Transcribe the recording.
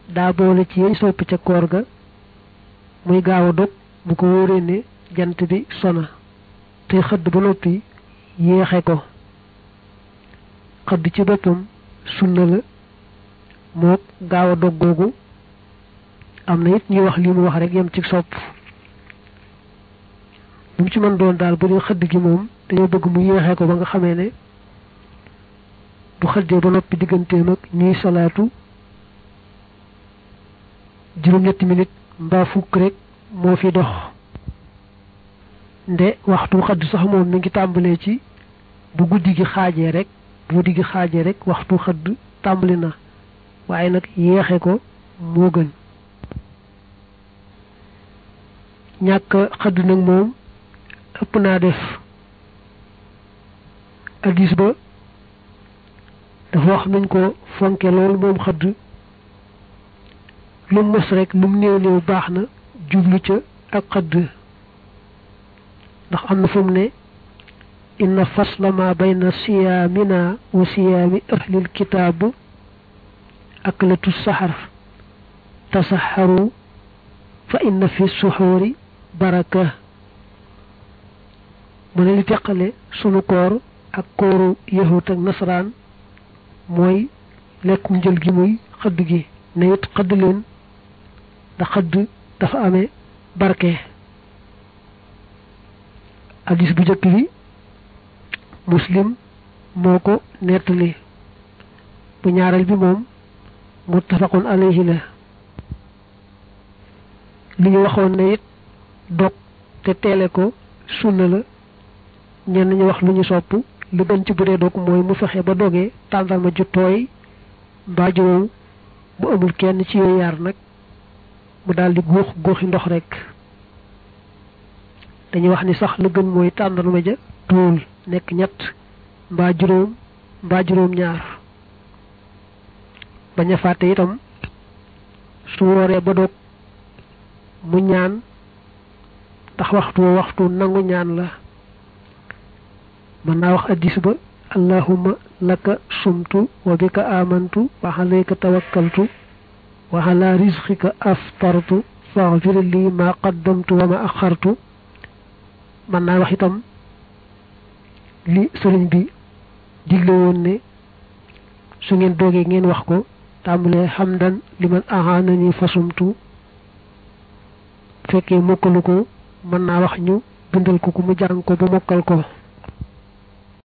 daa boole ci yey soppi ca koor ga muy gaaw a dog bu ko wóoree ne jant bi sona te xëdd ba noppi yéexe ko xëdd ci boppam sunna la moo gaaw a dog googu am na it ñuy wax li mu wax rek yem ci sopp lu mu ci mën doon daal bu dee xëdd gi moom dañoo bëgg mu yéexee ko ba nga xamee ne bu xëddee ba noppi digganteem ak ñuy salaatu juróom-ñetti minute mbaa fukk rek moo fi dox nde waxtu xëdd sax moom mi ngi tàmbalee ci bu guddi gi xaajee rek bu guddi gi xaajee rek waxtu xëdd tàmbali na waaye nag yéexe ko moo gën ñàkk xëdd nag moom ëpp naa def addis ba dafa wax nañ ko fonke lool moom xëdd lu mu mës rek lu mu néew néew baax na jublu ca ak xëdd ndax am na fu mu ne inna fasla ma bayna siyaamina wa siyaami ahlil kitaab aklatu saxar tasaxaru fa inna fi suxuuri baraka mu ne li teqale sunu koor ak kooru yahut ak nasaraan mooy lekkum njël gi muy xëdd gi ne it xëdd leen ndax xëdd dafa amee barke hadis bu njëkk bi muslim moo ko nettali bu ñaareel bi moom muttafaqun alayhi la li ñu waxoon ne it dog te teele ko sunna la ñenn ñu wax lu ñu sopp lu gën ci bu dee dog mooy mu fexe ba dogee tàndarma ju tooy mbaa ju wow bu amul kenn ci yooyu yaar nag mu daldi góox góoxi ndox rek dañuy wax ni sax lu gën mooy tàndarma ja tuul nekk ñett mbaa juróom mbaa juróom ñaar bañ a fàtte itam su wooree ba dog mu ñaan ndax waxtu waxtu nangu ñaan la mën naa wax addis ba allahumma laka sumtu wa bika amantu wa alayka tawakkaltu wa ala rizqika aftartu faghfir li ma qaddamtu wa ma axartu mën naa wax itam li sëriñ bi digle woon ne su ngeen doogee ngeen wax ko tàmbalee hamdan liman ahanani fasumtu fekkee mokkalu ko mën naa wax ñu bindal ko ku mu jàng ko ba mokkal ko